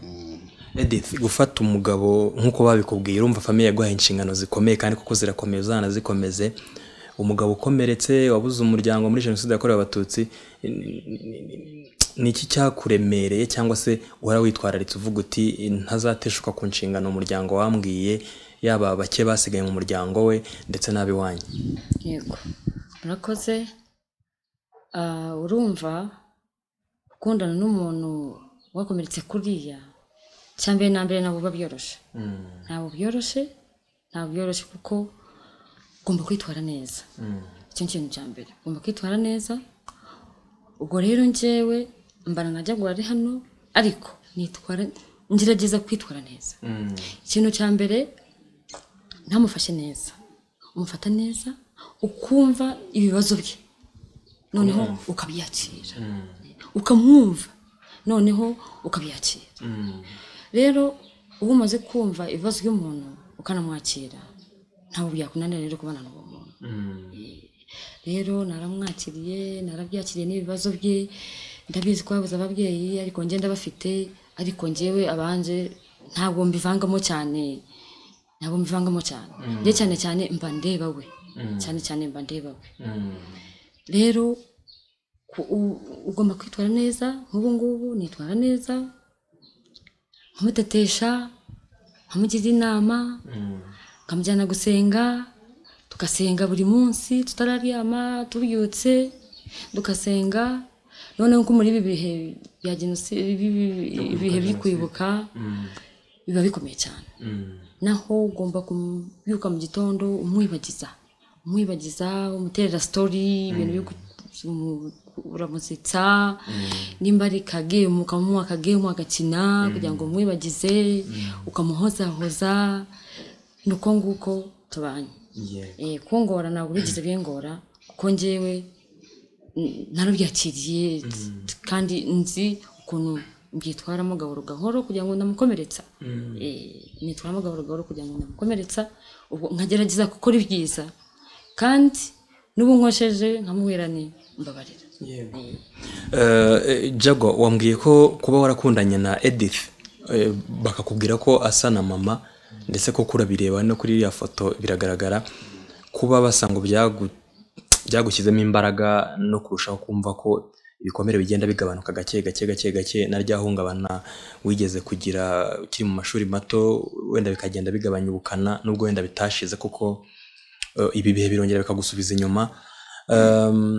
edith gufata umugabo nk'uko babikubwiye urumva famiye yaguhaye inshingano zikomeye kandi kuko zirakomeye uzana zikomeze umugabo ukomeretse wabuze umuryango muri jenoside yakorewe abatutsi ni- ni- ni- ni- ni iki cyakuremereye cyangwa se uhora witwararitse uvuga uti ntazateshuka ku nshingano umuryango wambwiye yaba bake basigaye mu muryango we ndetse n'ab'iwanyu yego murakoze Ah, urumva gukundana n'umuntu wakomeretse kuriya cya mbere na mbere ntabwo biba byoroshye ntabwo byoroshye ntabwo byoroshye kuko ugomba kwitwara neza icyo ni ikintu cya mbere ugomba kwitwara neza ubwo rero njyewe mbara nka jagwari ari hano ariko nitwara ngerageza kwitwara neza ikintu cya mbere ntamufashe neza umufata neza ukumva ibibazo bye noneho ukabyakira ukamwumva noneho ukabyakira rero uba umaze kumva ibibazo by'umuntu ukanamwakira ntabwo byakunanira rero kubana n'uwo muntu rero naramwakiriye narabyakiriye n'ibibazo bye ndabizi ko babuze ababyeyi ariko njye ndabafite ariko njyewe abanje ntabwo mbivangamo cyane ntabwo mbivangamo cyane njye cyane cyane mba ndeba we cyane cyane mba ndeba we rero ku- u- ugomba kwitwara neza nk'ubu ngubu nitwara neza nkamutetesha nkamugira inama nkamujyana gusenga tugasenga buri munsi tutararyama tubyutse dukasenga noneho ko muri ibi bihe bya jenoside ibihe byo kwibuka biba bikomeye cyane naho ugomba kubyuka mu gitondo umwibagiza umwibagiza umuterera sitori ibintu byo ku- uramusetsa nimba ari kagemu ukamuha akagemu agakina kugira ngo umwibagize ukamuhozahoza ni uko nguko tubanye Eh, kungora ntabwo bigeze bingora kuko njyewe mm, narabyakiriye t- kandi nzi ukuntu mbwitwaramo gahoro gahoro kugira ngo ndamukomeretsa Eh, nitwaramo gahoro gahoro kugira ngo ndamukomeretsa ubwo nkagerageza gukora ibyiza kandi n'ubu nkosheje nkamuhera ni mbabarira Eh, jago wambwiye ko kuba warakundanye na edith eh, bakakubwira ko asa na mama ndetse ko kurabireba no kuri iriya foto biragaragara kuba basa ngo byagu- byagushyizemo imbaraga no kurushaho kumva ko ibikomere bigenda bigabanuka gake gake gake gake na rya hungabana wigeze kugira ukiri mu mashuri mato wenda bikagenda bigabanya ubukana nubwo wenda bitashize kuko eh, ibi bihe birongera bikagusubiza inyuma Um,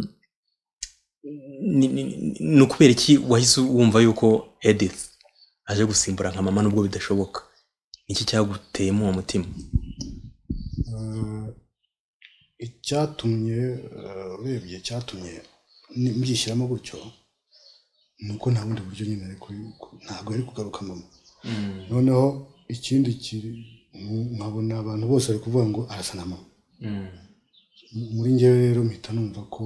ni- ni ni- ni ukubera iki wahise wumva yuko edith aje gusimbura nka mama nubwo bidashoboka iki cyaguteyemo uwo mutima Eh, icyatumye eh, urebye icyatumye ni- mbishyiramo gutyo ni uko nta bundi buryo nyine ariko ntabwo ari kugaruka mama noneho ikindi kiri nk- nkabona abantu bose bari kuvuga ngo arasa na mama M- muri njyewe rero mpita numva ko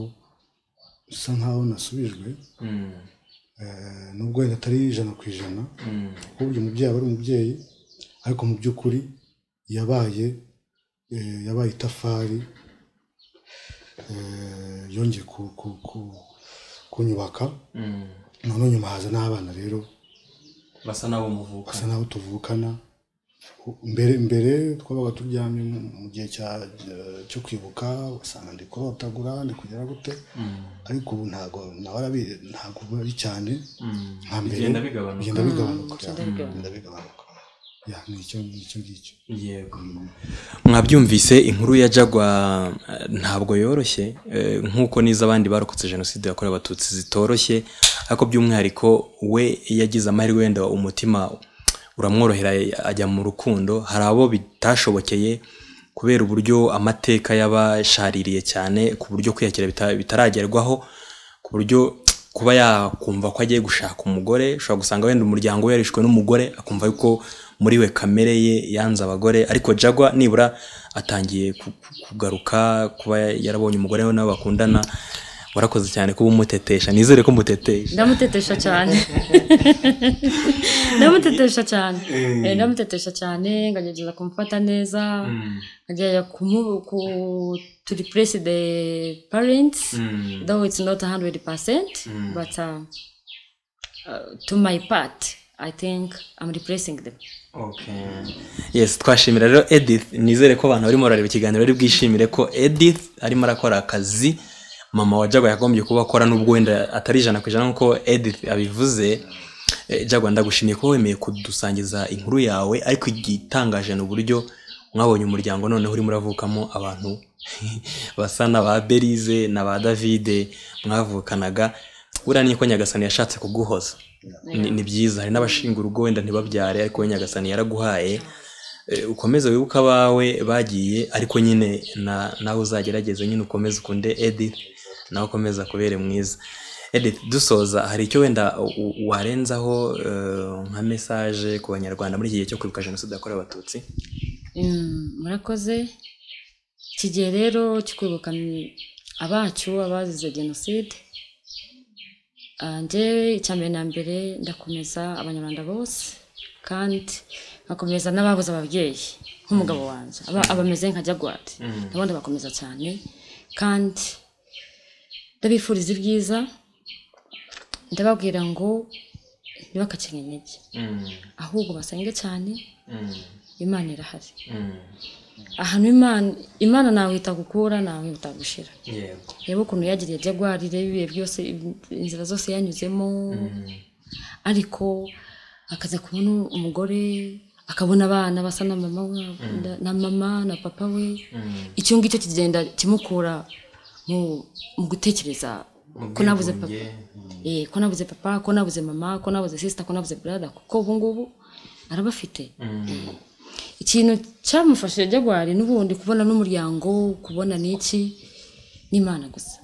bisa nkaho nasubijwe eh, nubwo wenda atari ijana ku ijana kuko uyu mubyeyi aba ari umubyeyi ariko mu by'ukuri yabaye eh, yabaye itafari eh, yongeye ku- ku- ku- kunyubaka noneho nyuma haza n'abana rero basa n'abo basa muvuka n'aho tuvukana mbere mbere twabaga turyamye mu mu gihe cya- cyo kwibuka ugasanga ndi kurotagura ndi kugera gute ariko ubu ntabwo nawe arabi- ntabwo ari cyane nka mbere Bigenda bigabanuka. bigenda bigabanuka bigenda yeah, bigabanuka. bigenda bigabanuka ya ni icyo ni icyo ngicyo yego mwabyumvise inkuru ya jagwa eh, ntabwo yoroshye eh, nk'uko n'izo abandi barokotse jenoside yakorewe abatutsi zitoroshye ariko by'umwihariko we yagize amahirwe wenda umutima uramworohera ajya mu rukundo hari abo bitashobokeye kubera uburyo amateka yabashaririye cyane ku buryo kwiyakira bita- bitaragerwaho ku buryo kuba yakumva ko agiye gushaka umugore ushobora gusanga wenda umuryango we yarishwe n'umugore akumva yuko muri we kamere ye yanze abagore ariko jagwa nibura atangiye ku- ku- kugaruka kuba yarabonye umugore we nawe bakundana warakoze cyane kuba umutetesha nizere ko umutetesha ndamutetesha cyane ndamutetesha cyane Eh, ndamutetesha cyane nkagerageza kumufata neza nkagerageza kumu- ku- to replace the parents though it's not 100 percent but uh, uh, to my part i think i'm replacing them yes twashimira rero edith nizere ko abantu barimo barareba ikiganiro bari bwishimire ko edith arimo arakora akazi mama wa jagwa yagombye kuba akora n'ubwo wenda atari ijana ku ijana nk'uko edith abivuze Eh, jagwa ndagushimiye ko wemeye kudusangiza inkuru yawe ariko igitangaje ni uburyo mwabonye umuryango noneho urimo uravukamo abantu basa na ba berize na ba davide mwavukanaga buriya ni ko nyagasani yashatse kuguhoza ni, ni byiza hari n'abashinga urugo wenda ntibabyare ariko we nyagasani yaraguhaye Eh, ukomeze wibuke abawe bagiye ariko nyine na- nawe uzagerageze nyine ukomeze ukunde edith nawe ukomeza kubere mwiza edith dusoza hari icyo wenda u- u- warenzaho eh, nka mesaje ku banyarwanda muri iki gihe cyo kwibuka jenoside yakorewe abatutsi Mm, murakoze iki gihe rero cyo kwibuka ni abacu abazize jenoside Ah, njyewe icya mbere na mbere ndakomeza abanyarwanda bose kandi nkakomeza n'ababuze ababyeyi nk'umugabo wanjye aba- abameze nka jagwari nabo ndabakomeza cyane kandi ndabifuriza ibyiza ndababwira ngo ntibakakenye intege ahubwo basenge cyane imana irahari ahantu imana imana ntawe itagukura ntawe itagushira yego reba ukuntu yagiriye jagwari reba ibihe byose inzira zose yanyuzemo ariko akaza kubona umugore akabona abana basa na mama wa- na mama na papa we icyo ngicyo kigenda kimukura mu mu gutekereza ko nabuze papa Eh, ko nabuze papa ko nabuze mama ko nabuze sisita ko nabuze brada kuko ubu ngubu arabafite ikintu cyamufashije jagwari n'ubundi kubona n'umuryango kubona n'iki ni imana gusa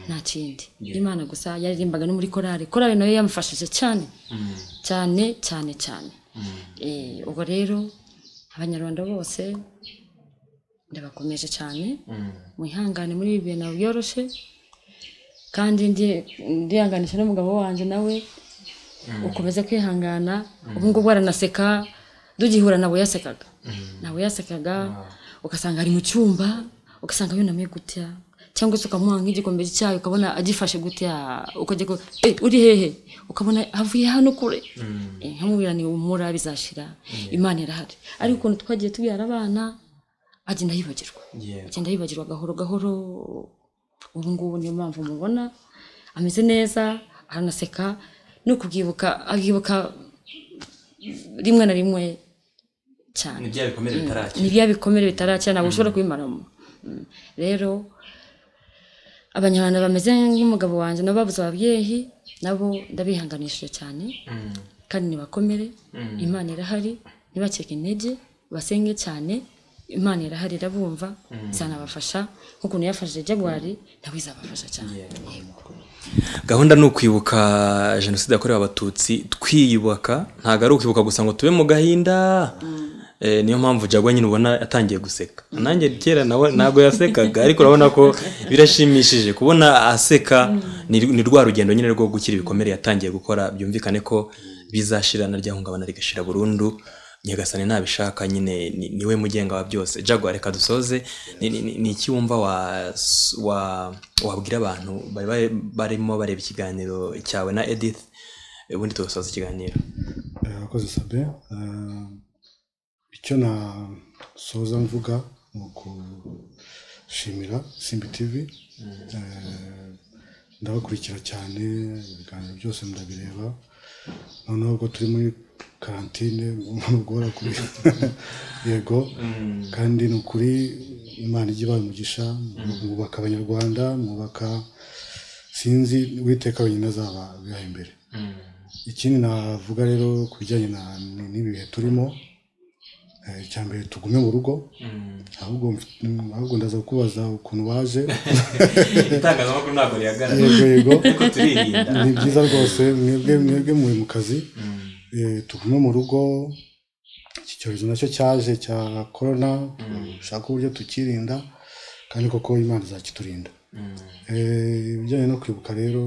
nta kindi imana gusa yaririmbaga no muri korari korari nayo yamufashije cyane cyane cyane cyane Eh, ubwo rero abanyarwanda bose ndabakomeje cyane mwihangane muri ibi bintu ntabwo byoroshye kandi ndi- ndihanganisha n'umugabo wanjye nawe ukomeze kwihangana ubu ngubu aranaseka dugihura ntabwo yasekaga ntabwo yasekaga ugasanga ari mu cyumba ugasanga yunamye gutya cyangwa se ukamuha nk'igikombe cy'icyayi ukabona agifashe gutya ukajya ku- "Eh, uri hehe ukabona avuye hano kure Eh, nkamubwira ni umura bizashira imana irahari ariko ukuntu twagiye tubyara abana agenda yibagirwa Yego. agenda yibagirwa gahoro gahoro ubu ngubu niyo mpamvu mubona ameze neza aranaseka no kubyibuka akibuka rimwe na rimwe cyane ni bya bikomere bitarakira ni bya bikomere bitarakira ntabwo ushobora kubimaramo Mm. rero abanyarwanda bameze nk'umugabo wanjye nabo babuze ababyeyi nabo ndabihanganishije cyane Mm, kandi nibakomere Mm. imana irahari ntibacike intege basenge cyane imana irahari irabumva izanabafasha nk'ukuntu yafashije jagwari nawe izabafasha cyane Yego. gahunda ni ukwibuka jenoside yakorewe abatutsi twiyubaka ntabwo ari ukwibuka gusa ngo tube mu gahinda Eh, niyo mpamvu jagwa nyine ubona yatangiye guseka nanjye kera nawe ntabwo yasekaga ariko urabona ko birashimishije kubona aseka ni ni rwa rugendo nyine rwo gukira ibikomere yatangiye gukora byumvikane ko bizashira na ryahungabana rigashira burundu nyagasani nabishaka nyine ni- niwe mugenga wa byose jagwa reka dusoze ni- ni- ni- ni iki wumva wa- wa- wabwira abantu bari bari- barimo bareba ikiganiro cyawe na edith ubundi tugasoza ikiganiro Eh, Urakoze sabe Eh, icyo nasoza mvuga ni ukushimira simbi tivi Eh, ndabakurikira cyane ibiganiro byose ndabireba noneho ubwo turi muri karantine ntugora kuri yego kandi ni ukuri imana ijya ibaha umugisha mwubaka abanyarwanda mwubaka sinzi uwiteka wenyine azaba abiha imbere ikindi navuga rero ku bijyanye na- ni- n'ibi bihe turimo eh, icya mbere tugume mu rugo ahubwo mf- ahubwo ndaza kukubaza ukuntu waje itangazamakuru ntabwo rihagarara yego yego ariko turirinda ni byiza rwose mwebwe mwebwe muri mu kazi eh, tugume mu rugo iki cyorezo nacyo cyaje cya korona dushaka uburyo tukirinda kandi koko imana izakiturinda Eh, ibijyanye no kwibuka rero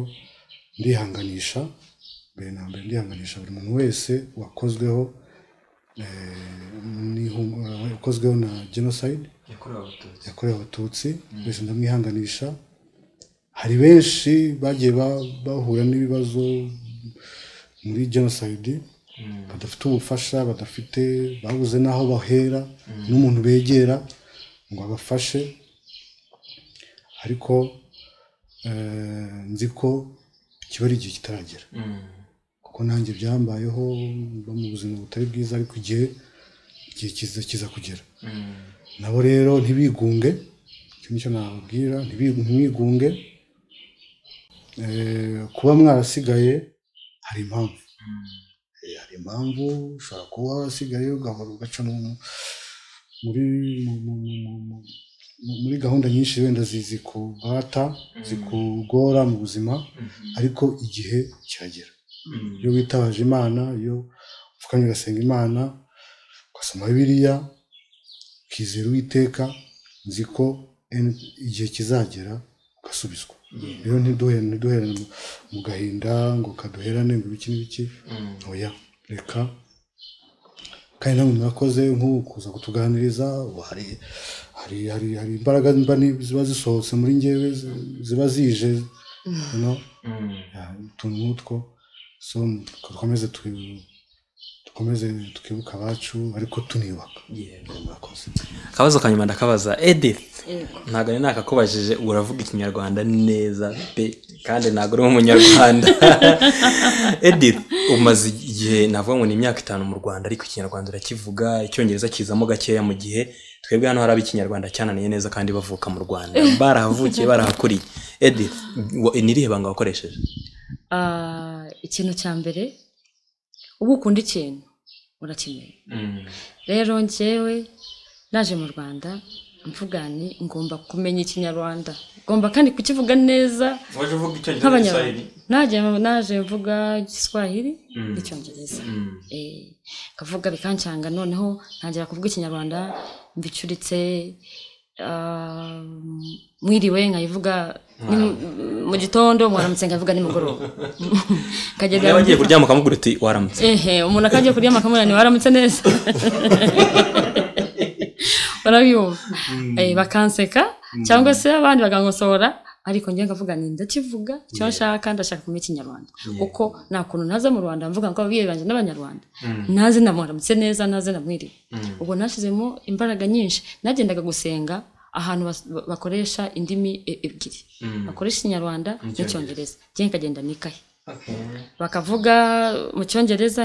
ndihanganisha mbere na mbere ndihanganisha buri muntu wese wakozweho eh, n'ihu- eh, wakozweho na genocide yakorewe abatutsi yakorewe abatutsi wese ndamwihanganisha hari benshi bagiye ba- bahura n'ibibazo muri genocide badafite ubufasha badafite babuze n'aho bahera n'umuntu begera ngo abafashe ariko eh, nzi ko kiba ari igihe kitaragera kuko nanjye byambayeho mba mu buzima butari bwiza ariko igihe igihe kiza kiza kugera nabo rero ntibigunge icyo nicyo nababwira ntibi- ntimwigunge Eh, kuba mwarasigaye hari impamvu Eh, hari impamvu ushobora kuba warasigaye ugahora ugaca no mu- muri mu- mu- mu- mu- mu- mu- muri gahunda nyinshi wenda zi- zikubata zikugora mu buzima ariko igihe kiragera iyo witabaje imana iyo upfukamye ugasenga imana ugasoma bibiliya ukizera uwiteka nzi ko en- igihe kizagera ugasubizwa rero ntiduhere ntiduherane mu- mu gahinda ngo kaduherane ngo ibiki n'ibiki oya reka kandi namwe murakoze nk'ubu kuza kutuganiriza ubu hari hari hari hari imbaraga mba ni- ziba zisohotse muri njyewe zi- ziba zije you know? Yeah, utuntu nk'utwo so dukomeze twi- dukomeze twibuke abacu ariko tuniyubaka Yego. murakoze akabazo ka nyuma ndakabaza edith Yego. ntabwo ni nakakubajije uravuga ikinyarwanda neza pe kandi ntabwo uri umunyarwanda edith umaze igihe navuga ngo ni imyaka itanu mu rwanda ariko ikinyarwanda urakivuga icyongereza kizamo gakeya mu gihe twebwe hano hari ikinyarwanda cyananiye neza kandi bavuka mu rwanda barahavukiye barahakuriye edith wa- ni irihe banga wakoresheje Ah, ikintu cya mbere uba ukunda ikintu urakimenya rero njyewe naje mu rwanda mvuga nti ngomba kumenya ikinyarwanda ngomba kandi kukivuga neza waje uvuga icyongereza nk'abanyarwanda naje naje mvuga igiswahili n'icyongereza Eh, kavuga bikancanga noneho ntangira kuvuga ikinyarwanda mbicuritse ah, mwiriwe nkayivuga ni- mu gitondo mwaramutse nkayivuga nimugoroba niba nkagenda agiye kuryama ukamubwira uti waramutse ehe umuntu akagiye kuryama akamubwira ni waramutse neza barabyumva Eh, bakanseka cyangwa se abandi bakangosohora ariko njye nkavuga ni ndakivuga icyo nshaka ndashaka kumenya ikinyarwanda kuko nta kuntu naza mu rwanda mvuga ngo ababyeyi banjye n'abanyarwanda naze namuramutse neza naze namwiriwe ubwo nashyizemo imbaraga nyinshi nagendaga gusenga ahantu bas- ba- bakoresha indimi e- ebyiri bakoresha ikinyarwanda n'icyongereza njye nkagenda nikaye bakavuga mu cyongereza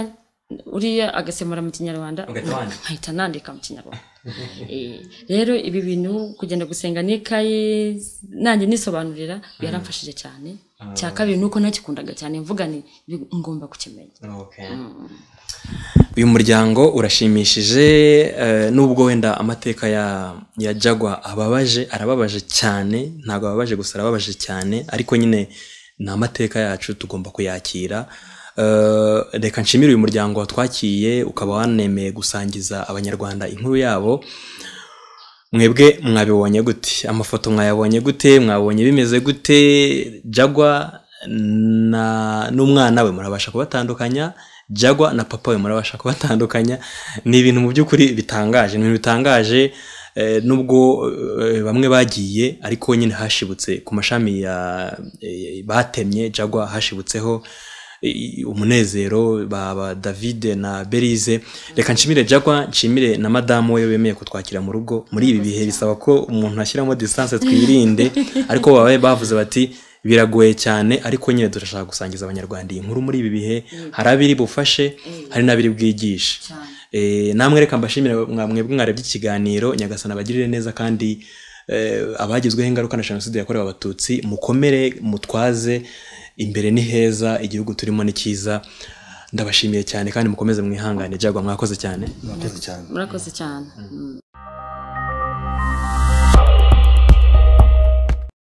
uriya agasemura mu kinyarwanda Ugahita wandika. nkahita nandika mu kinyarwanda Eh, rero ibi bintu kugenda gusenga n'ikaye nanjye nisobanurira byaramfashije cyane cya kabiri nuko nagikundaga cyane mvuga ni bi- ngomba kukimenya uyu muryango urashimishije eh, nubwo wenda amateka ya ya jagwa ababaje arababaje cyane ntabwo ababaje gusa arababaje cyane ariko nyine ni amateka yacu tugomba kuyakira Eh, reka nshimire uyu muryango watwakiye ukaba wanemeye gusangiza abanyarwanda inkuru yabo mwebwe mwabibonye gute amafoto mwayabonye gute mwabonye bimeze gute jagwa na n'umwana we murabasha kubatandukanya jagwa na papa we murabasha kubatandukanya ni ibintu mu by'ukuri bitangaje ni ibintu bitangaje eh, nubwo eh, bamwe bagiye ariko nyine hashibutse ku mashami ya eh, batemye jagwa hashibutseho i- umunezero ba, ba david na berize reka nshimire jagwa nshimire na madamu we wemeye kutwakira mu rugo muri ibi bihe bisaba ko umuntu ashyiramo distance twirinde ariko babaye bavuze bati biragoye cyane ariko nyine turashaka gusangiza abanyarwanda iyi nkuru muri ibi bihe hari abiri bufashe hari n'abiri bwigishe Eh, namwe reka mbashimire mwa- mwebwe mwarebye ikiganiro nyagasana abagirire neza kandi eh, abagizweho ingaruka na jenoside yakorewe abatutsi mukomere mutwaze imbere ni heza igihugu turimo ni cyiza ndabashimiye cyane kandi mukomeze mwihangane jagwa mwakoze cyane murakoze cyane murakoze cyane Mm.